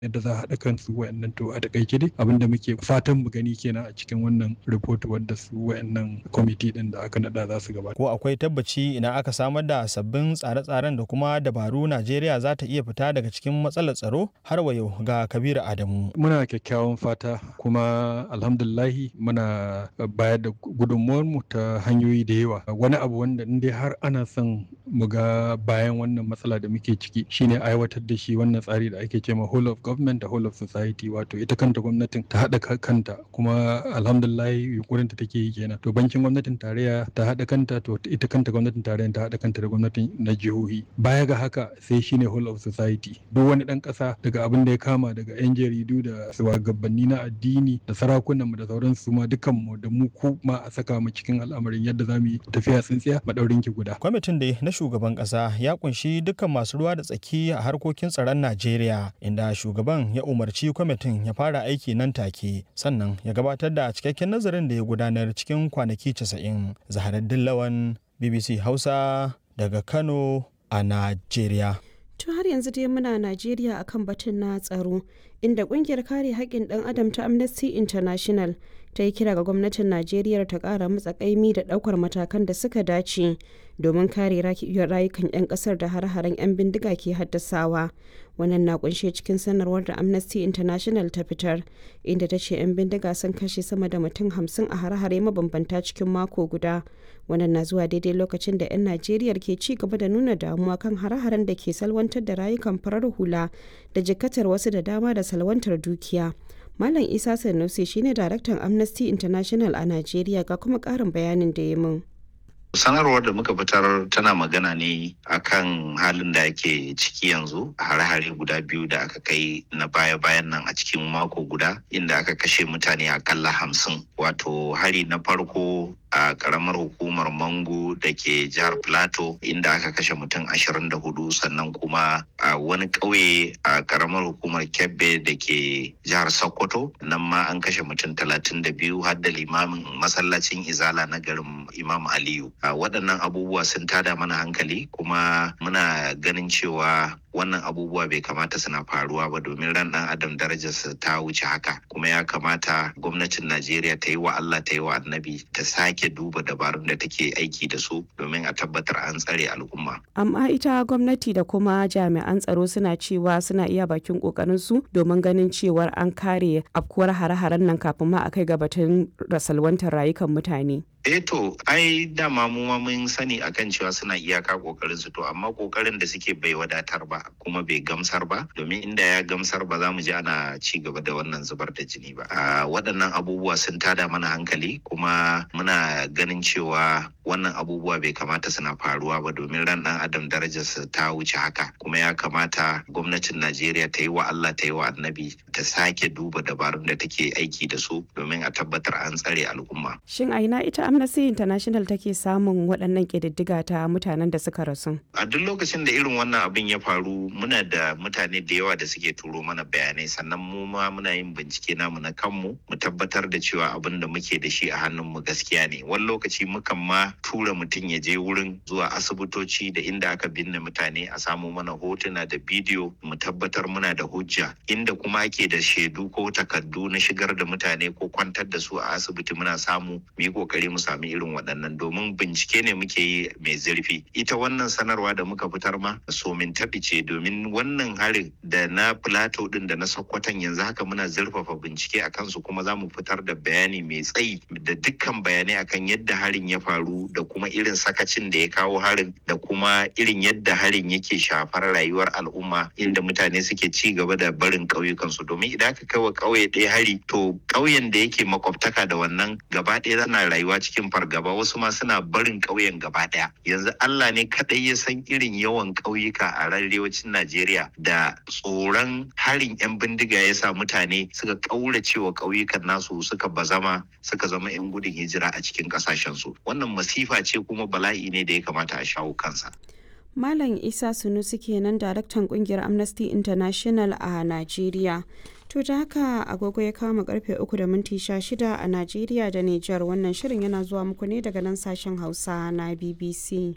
yadda za a haɗa kansu wayannan to a takaice dai abin da muke fatan mu gani kenan a cikin wannan report wanda su wayannan kwamiti din da aka nada za su gabata. Ko akwai tabbaci idan aka samar da sabbin tsare-tsaren da kuma dabaru Najeriya za ta iya fita daga cikin matsalar tsaro har wa yau ga Kabiru Adamu. Muna kyakkyawan fata kuma alhamdulillahi muna bayar da gudunmuwar mu ta hanyoyi da yawa wani abu wanda in dai har ana son mu ga bayan wannan matsala da muke ciki shine aiwatar da shi wannan tsari da ake cewa whole of government da whole of society wato ita kanta gwamnatin ta haɗa kanta kuma alhamdulillah yunkurin ta take yi kenan to bankin gwamnatin tarayya ta haɗa kanta to ita kanta gwamnatin tarayya ta haɗa kanta da gwamnatin na jihohi baya ga haka sai shine whole of society duk wani ɗan ƙasa daga abin da ya kama daga yan jaridu da shugabanni na addini da sarakunan mu da sauran su ma dukan mu da mu ku ma a saka mu cikin al'amarin yadda za mu yi tafiya tsintsiya madaurin ki guda kwamitin da na shugaban ƙasa ya kunshi dukkan masu ruwa da tsaki a harkokin tsaron Najeriya inda shugaban ya umarci kwamitin ya fara aiki nan take sannan ya gabatar da cikakken nazarin da ya gudanar cikin kwanaki 90 zaharaddin lawan bbc hausa daga kano a najeriya To har yanzu dai muna Najeriya akan batun na tsaro inda kungiyar kare haƙƙin ɗan adam ta Amnesty International ta yi kira ga gwamnatin Najeriya ta ƙara matsa ƙaimi da ɗaukar matakan da suka dace domin kare rayukan 'yan ƙasar da har-haren 'yan bindiga ke haddasawa. Wannan na kunshe cikin sanarwar da Amnesty International ta fitar inda ta ce 'yan bindiga sun kashe sama da mutum hamsin a har-hare mabambanta cikin mako guda. Wannan na zuwa daidai lokacin da 'yan Najeriya ke ci gaba da nuna damuwa kan har-haren da ke salwantar da rayukan farar hula da jikatar wasu da dama da salwantar dukiya. Malam Isa Sanusi shine daraktan Amnesty International a Najeriya ga kuma ƙarin bayanin da ya min. sanarwar da muka fitar tana magana ne akan halin da ake ciki yanzu a hare-hare guda biyu da aka kai na baya-bayan nan a cikin mako guda inda aka kashe mutane akalla hamsin wato hari na farko a karamar hukumar mango da ke jihar plateau inda aka kashe mutum ashirin da hudu sannan kuma a wani ƙauye a karamar hukumar kebbe da ke jihar sokoto nan ma an kashe mutum talatin da biyu har da limamin masallacin izala na garin imam aliyu a waɗannan abubuwa sun tada mana hankali kuma muna ganin cewa wannan abubuwa bai kamata suna faruwa ba domin ran ɗan adam darajarsa ta wuce haka kuma ya kamata gwamnatin najeriya ta yi wa allah ta yi wa annabi ta sake duba dabarun da take aiki da su domin a tabbatar an tsare al'umma Amma ita gwamnati da kuma jami'an tsaro suna cewa suna iya bakin kokarin su domin ganin cewar an kare afkuwar hare-haren nan kafin ma a kai ga batun rasalwantar rayukan mutane. eh to ai dama mu ma mun sani akan cewa suna iyaka kokarin su to amma kokarin da suke bai wadatar ba kuma bai gamsar ba domin inda ya gamsar ba za mu ji ana ci gaba da wannan zubar da jini ba a waɗannan abubuwa sun tada mana hankali kuma muna ganin cewa wannan abubuwa bai kamata suna faruwa ba domin ran ɗan adam darajarsa ta wuce haka kuma ya kamata gwamnatin najeriya ta yi wa allah ta yi wa annabi ta sake duba dabarun da take aiki da su domin a tabbatar an tsare al'umma Shin a ina ita Amnesty International take samun waɗannan ƙididdiga ta mutanen da suka rasu? a duk lokacin da irin wannan abin ya faru muna da mutane da yawa da suke turo mana bayanai sannan mu ma muna yin bincike namu na kanmu mu tabbatar da cewa abin da muke da shi a hannunmu gaskiya ne wani lokaci mukan ma tura mutum ya je wurin zuwa asibitoci da inda aka binne mutane a samu mana hotuna da bidiyo mu tabbatar muna da hujja inda kuma ake da shaidu ko takardu na shigar da mutane ko kwantar da su a asibiti muna samu mu yi kokari mu sami irin waɗannan domin bincike ne muke yi mai zurfi ita wannan sanarwa da muka fitar ma somin taɓi ce domin wannan harin da na plateau din da na sokoton yanzu haka muna zurfafa bincike a kansu kuma za mu fitar da bayani mai tsayi da dukkan bayanai akan yadda harin ya faru da kuma irin sakacin da ya kawo harin da kuma irin yadda harin yake shafar rayuwar al'umma inda mutane suke ci gaba da barin ƙauyukansu domin idan aka kai wa ƙauye ɗaya hari to ƙauyen da yake makwabtaka da wannan gaba ɗaya zana rayuwa cikin fargaba wasu ma suna barin ƙauyen gaba ɗaya yanzu Allah ne kaɗai ya san irin yawan ƙauyuka a arewacin Najeriya da tsoron harin 'yan bindiga ya sa mutane suka ƙaurace wa ƙauyukan nasu suka bazama suka zama 'yan gudun hijira a cikin ƙasashensu wannan masifa ce kuma bala'i ne da ya kamata a shawo kansa. Malam Isa Sunusi kenan daraktan kungiyar Amnesty International a Najeriya. To da haka agogo ya kama karfe uku da minti shida a Najeriya da Nijar wannan shirin yana zuwa muku ne daga nan sashen Hausa na BBC.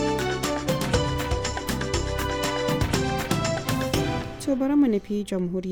To bari mu nufi jamhuriyar